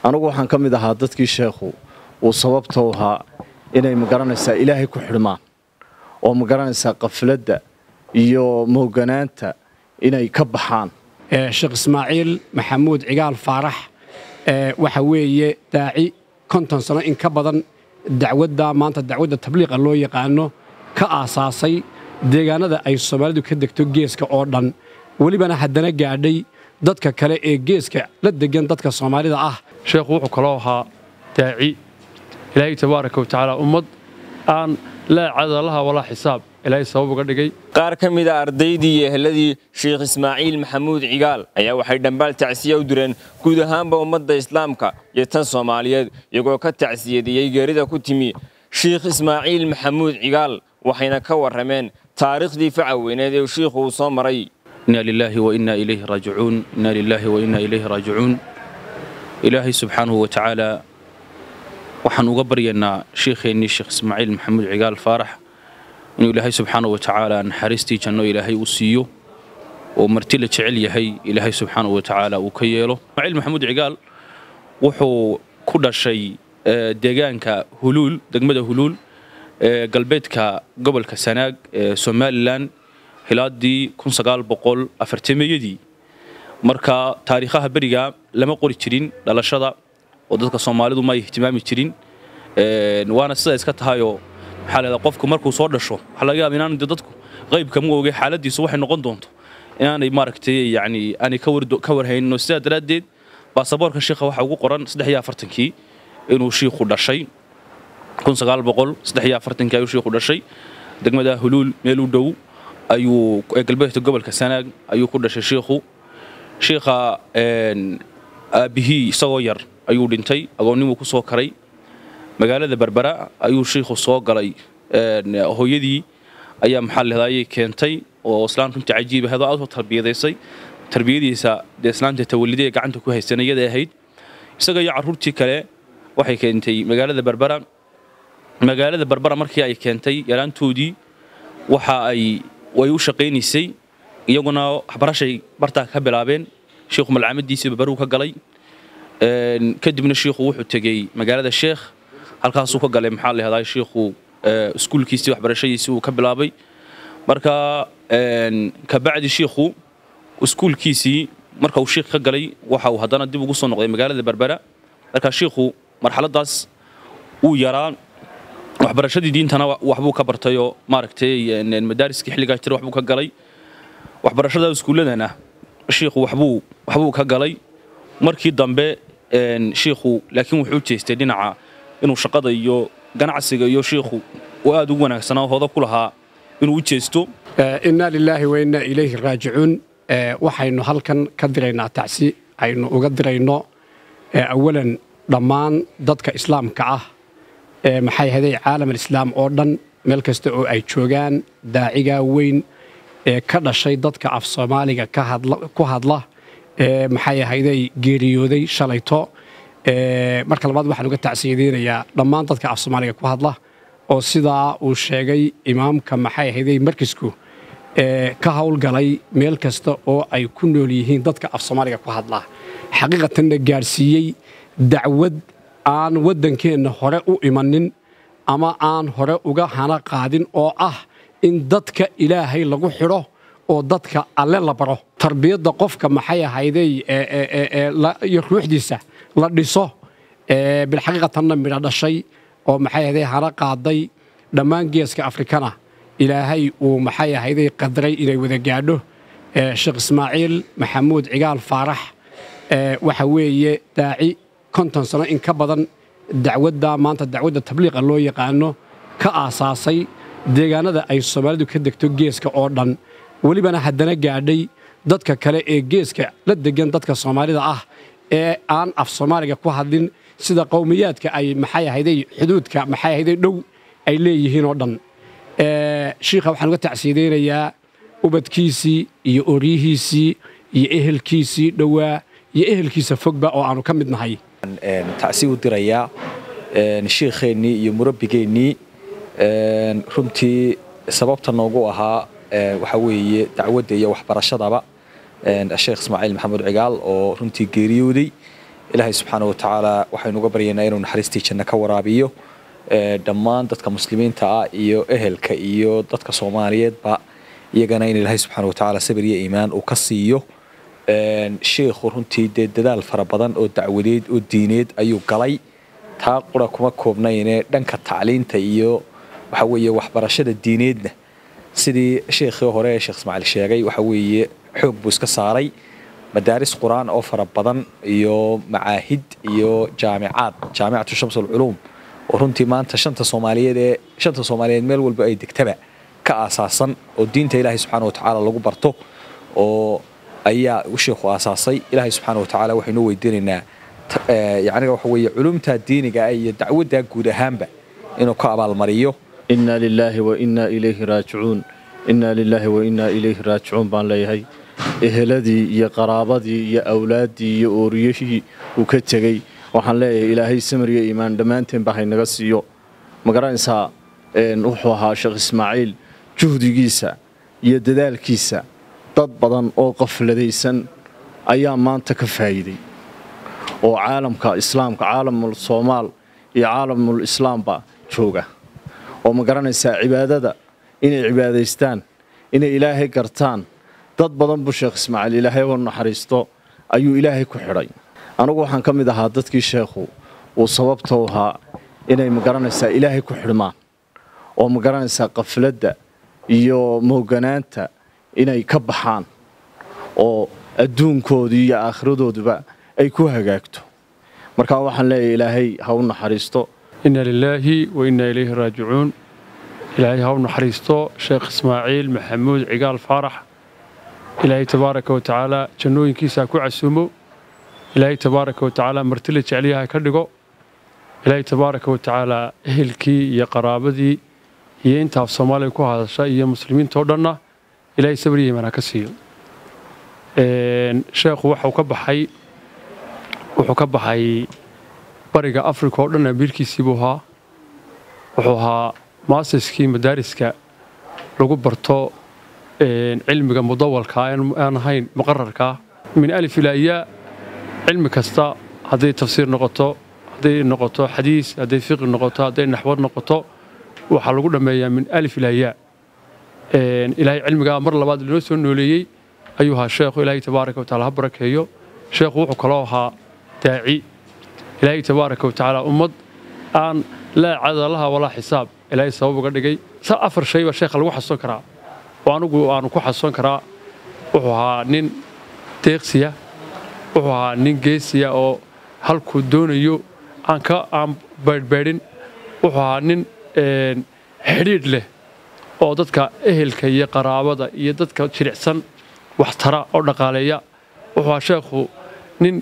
anugu waxaan ka mid ahaa dadkii sheekhu uu sababta u ahaa inay magaranaysaa ilaahay ku xidhmaan oo magaranaysaa qafladda iyo mooganaanta inay ka baxaan sheekh ismaaciil maxamuud cigaal faarax waxa weeye daaci konton sano in ka badan dacwadda maanta dacwadda tabliiqa loo yaqaano ka aasaasay deegaanada ay soomaalidu ka degto geeska oo dhan welibana haddana gaadhay dadka kale ee geeska la degan dadka soomaalida ah sheekhu wuxuu kaloo ahaa daaci ilaahay tabaaraka wa tacaala ummad aan laa cadalaha walaa xisaab ilaahay sabab uga dhigay qaar ka mid a ardaydii iyo eheladii sheekh ismaaciil maxamuud cigaal ayaa waxay dhambaal tacsiya u direen guud ahaanba ummadda islaamka iyo tan soomaaliyeed iyagoo ka tacsiyadiyey geerida ku timi sheekh ismaaciil maxamuud cigaal waxayna ka warrameen taariikhdii facaweyneed ee shiikhu uu soo maray إنا لله وإنا إليه راجعون إنا لله وإنا إليه راجعون إلهي سبحانه وتعالى waxaan uga baryaynaa sheekheennii sheekh ismaaciil maxamuud cigaal faarax inuu ilaahay subxaana wa tacaala naxariistii janno ilaahay u siiyo oo marti la jecel yahay ilaahay subxaana wa tacaala uu ka yeelo ismaaciil maxamuud cigaal wuxuu ku dhashay deegaanka huluul degmada huluul ee galbeedka gobolka sanaag ee somalilan hilaadii iyadii marka taariikhaha beriga lama qori jirin dhalashada oo dadka soomaalidu ma ay ihtimaami jirin waana sida iska tahayoo maxaa leedaa qofku markuu soo dhasho waxaa laga yaaba inaan dadku qaybka ma oge xaaladiisu waxay noqon doonto inaanay maaragtay yani aanay ka warhaynin sidaa daraaddeed baasaboorka shiikha waxaa ugu qoran kii inuu shiikhu dhashay ayuu shiikhu dhashay degmada huluul meel u dhow ayuu galbeedka gobolka sanaag ayuu ku dhashay shiikhu shiikha aabbihii isagoo yar ayuu dhintay agoonnimuu ku soo karay magaalada berbera ayuu shiikhu soo galay hooyadii ayaa maxaa lehdayay keentay oo islaan runtii cajiib ahayd oo aad u tarbiyadaysay tarbiyadiisa dee islaanta tawalidee gacanta ku haysanayada ahayd isaga iyo carruurtii kale waxay keentay magaalada berbera magaalada berbera markii ay keentay yaraantoodii waxa ay way u shaqaynaysay iyaguna waxbarashay bartaa ka bilaabeen shiikhu malcaamadiisii barbaruu ka galay kadibna shiikhu wuxuu tegey magaalada sheekh halkaasuu ka galay maxaa lahdaa shiikhu iskuulkiisii waxbarashadiisii uu ka bilaabay marka kabacdi shiikhu iskuulkiisii marka uu shiikh ka galay waxa uu haddana dib ugu soo noqday magaalada berbera marka shiikhu marxaladaas uu yaraa waxbarashadii diintana waxbuu ka bartayoo maaragtay madaariskii xilligaa jira waxbuu ka galay waxbarashada iskuulladana shiikhu waxbuu waxbuu ka galay markii dambe shiikhu laakiin wuxuu jeestay dhinaca inuu shaqada iyo ganacsiga iyo shiikhu uu aad ugu wanaagsanaa hooda ku lahaa inuu u jeesto innaa lilaahi wa innaa ilayhi raajicuun waxaynu halkan ka diraynaa tacsi aynu uga dirayno awalan dhammaan dadka islaamka ah maxay haday caalam alislaam oo dhan meel kasta oo ay joogaan daacigaa weyn ee ka dhashay dadka af soomaaliga ku hadla maxay ahayday geeriyooday shalayto marka labaad waxaan uga tacsiyadeynayaa dhammaan dadka af soomaaliga ku hadla oo sidaa uu sheegay imaamka maxay ahayday markisku ka howlgalay meel kasta oo ay ku nool yihiin dadka af soomaaliga ku hadla xaqiiqatanna gaadhsiiyey dacwad aan waddankeenna hore u imanin ama aan hore uga hana qaadin oo ah in dadka ilaahay lagu xidho oo dadka alle la baro tarbiyadda qofka maxay ahayday iyo ruuxdiisa la dhiso bilxaqiiqatanna midho dhashay oo maxay ahayday hana qaaday dhammaan geeska afrikana ilaahay uu maxay ahayday qadray inay wada gaadho sheekh ismaaciil maxamuud cigaal faarax waxa weeye daaci konton sano in ka badan dacwadda maanta dacwadda tabliiqa loo yaqaano ka aasaasay deegaanada ay soomaalidu ka degto geeska oo dhan welibana haddana gaadhay dadka kale ee geeska la degan dadka soomaalida ah ee aan af soomaaliga ku hadlin sida qowmiyaadka ay maxay ahayday xuduudka maxay ahayday dhow ay leeyihiin oo dhan shiikha waxaan uga tacsiyadeynayaa ubadkiisii iyo oryihiisii iyo ehelkiisii dhowaa iyo ehelkiisa fogba oo aanu ka mid nahay tacsi u dirayaa shiikheennii iyo murabbigeennii runtii sababta noogu ahaa waxa weeye dacwadda iyo waxbarashadaba sheekh ismaaciil maxamuud cigaal oo runtii geeriyooday ilaahay subxaana watacaala waxaynu uga baryaynaa inuu naxariistii janno ka waraabiyo dhammaan dadka muslimiinta ah iyo ehelka iyo dadka soomaaliyeedba iyagana in ilaahay subxaana watacaala sabir iyo iimaan uu ka siiyo sheikhu runtii dee dadaal fara badan oo dacwadeed oo diineed ayuu galay taa qura kuma koobnayne dhanka tacliinta iyo waxa weeye waxbarashada diineedna sidii sheekhii hore ee sheekh ismaaciil sheegay waxa weeye xoog buu iska saaray madaaris qur-aan oo fara badan iyo macaahid iyo jaamicaad jaamicatu shams alculuum oo runtii maanta shanta soomaaliyeed ee shanta soomaaliyeed meel walba ay degtaba ka aasaasan oo diinta ilaahay subxaana watacaala lagu barto oo ayaa sheikhu aasaasay ilaahay subxaana watacaala waxaynu weydiinaynaa yacniga waxa weeye culumta diiniga ah iyo dacwadda guud ahaanba inuu ka abaalmariyo inna lilaahi wa innaa ilayhi raajicuun innaa lilaahi wa innaa ilayhi raajicuun baan leeyahay eheladii iyo qaraabadii iyo awlaaddii iyo ooriyihii uu ka tegey waxaan leeyahay ilaahay samir iyo iimaan dhammaanteenba haynaga siiyo ma garanaysaa wuxuu ahaa sheekh ismaaciil juhdigiisa iyo dadaalkiisa dad badan oo qafladaysan ayaa maanta ka faa'iiday oo caalamka islaamka caalamul soomaal iyo caalamul islaamba jooga oo ma garanaysaa cibaadada inay cibaadaystaan inay ilaahay gartaan dad badan buu sheekh ismaaciil ilaahay oo naxariisto ayuu ilaahay ku xidhay anigu waxaan ka mid ahaa dadkii sheekhu uu sababta u ahaa inay ma garanaysaa ilaahay ku xidhmaan oo ma garanaysaa qafladda iyo mooganaanta inay ka baxaan oo adduunkoodii iyo aakhiradooduba ay ku hagaagto markaa waxaan leeyahay ilaahay ha u naxariisto inna lilaahi wa innaa ilayhi raajicuun ilaahay ha u naxariisto sheekh ismaaciil maxamuud cigaal faarax ilaahay tabaaraka wa tacaala jannooyinkiisa ha ku casuumo ilaahay tabaaraka wa tacaala martila jecliyaha ka dhigo ilaahay tabaaraka wa tacaala ehelkii iyo qaraabadii iyo intaaf soomaaliya ku hadasha iyo muslimiinta oo dhanna ilaahay sabir iyo iimaan ha ka siiyo sheekhu waxuu ka baxay wuxuu ka baxay bariga afrika oo dhan amiirkiisii buu ahaa wuxuu ahaa maasiskii madaariska lagu barto cilmiga mudawalka aan ahayn muqararkaa min alif ilaa yaa cilmi kasta hadday tafsiir noqoto hadday noqoto xadiis hadday fiqi noqoto hadday naxwad noqoto waxaa lagu dhammeeyaa min alif ilaa yaa ilaahay cilmigaa mar labaad linoo soo nooleeyey ayuu ahaa sheekhu ilaahay tabaaraka wa taala ha barakeeyo sheekhu wuxuu kaloo ahaa daaci ilaahay tabaaraka wa tacaala ummad aan laa cadalaha walaa xisaab ilaahay sabab uga dhigay sa afar shay baa sheekha lagu xasuusan karaa oo anigu aanu ku xasuusan karaa wuxuu ahaa nin deeqsiya wuxuu ahaa nin geesiya oo halkuu doonayo aan ka aan baydhbaydhin wuxuu ahaa nin xidhiidh leh oo dadka ehelka iyo qaraabada iyo dadka jiricsan wax tara oo dhaqaaleeya wuxuu ahaa sheekhu nin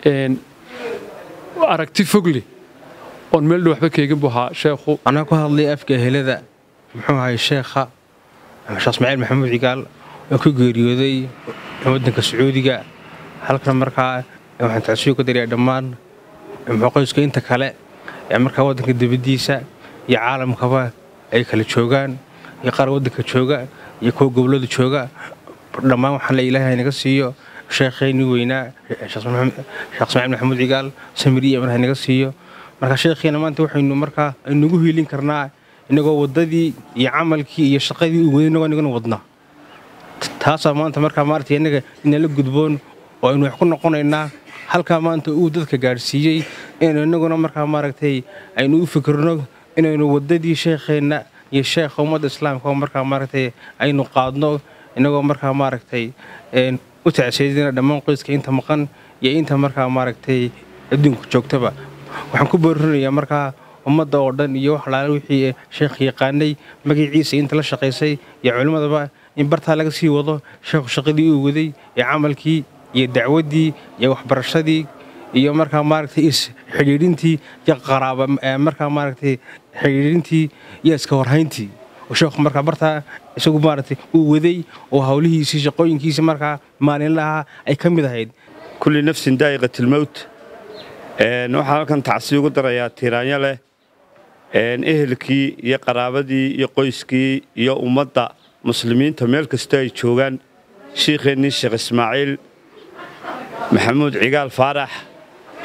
aragti fogle oon meel dhow waxba keegin buu ahaa sheekhu anaa ku hadlay afka ehelada muxuu ahay sheekha sheekh ismaaciil maxamuud cigaal oo ku geeriyooday waddanka sacuudiga halkan markaa waxaan tacsiyo ku darayaa dhammaan qoyska inta kale ee markaa waddanka dibaddiisa iyo caalamkaba ay kala joogaan iyo qaar waddanka jooga iyo kuwa gobollada jooga dhammaan waxaan le ilaahay naga siiyo sheekheennii weynaa sheekh ismaaciil maxamuud cigaal samiriya marha naga siiyo marka sheekhiina maanta waxaynu markaa aynugu hiilin karnaa inagoo waddadii iyo camalkii iyo shaqadii uu waday inagoo nagana wadna taasaa maanta markaa maaragtay innaga inala gudboon oo aynu wax ku noqonaynaa halkaa maanta uu dadka gaadhsiiyey inaynu innaguna markaa maaragtay aynu u fikirno inaynu waddadii sheekheenna iyo sheekha ummadda islaamka oo markaa maaragtay aynu qaadno inagoo markaa maaragtay u tacseedina dhammaan qoyska inta maqan iyo inta markaa maaragtay adduunka joogtaba waxaan ku boorinayaa markaa ummadda oo dhan iyo wax laala wixii sheekh yaqaanay magaciisa inta la shaqaysay iyo culimmadaba in bartaa laga sii wado sheekhu shaqadii uu waday iyo camalkii iyo dacwaddii iyo waxbarashadii iyo markaa maaragtay isxidhiidhintii iyo qaraaba markaa maaragtay xidhiidhintii iyo iska warhayntii oo sheekhu markaa bartaa isagu maaragtay uu waday oo howlihiisii shaqooyinkiisii markaa maalinlaha ay ka mid ahayd kulli nafsin daa'iqatilmowt waxaan halkan tacsi ugu darayaa tiiraanyo leh ehelkii iyo qaraabadii iyo qoyskii iyo ummadda muslimiinta meel kastoo ay joogaan shiikheennii sheekh ismaaciil maxamuud cigaal faarax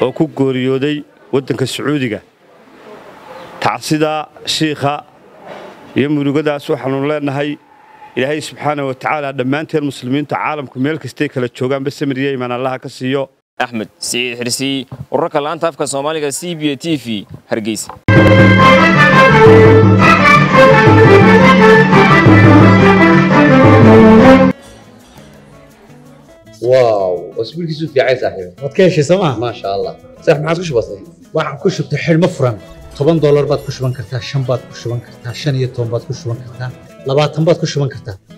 oo ku gooriyooday waddanka sacuudiga tacsidaa shiikha iyo murugadaas waxaannu leennahay ilaahay subxaana wa tacaala dhammaanteen muslimiinta caalamku meel kastay kala joogaanba samiriya imaan allaha ka siiyo axmed siciid xirsiy wararka laanta afka soomaaliga c b t v hargeysa واو اسبوعك في عايز صاحبي waad ka heshay sooma ما شاء الله صح ما عادش بسيط waxaan ku shubtay xidhmo furan toban doolar baad ku shuban kartaa shan baad ku shuban kartaa shan iyo toban baad ku shuban kartaa labaatan baad ku shuban kartaa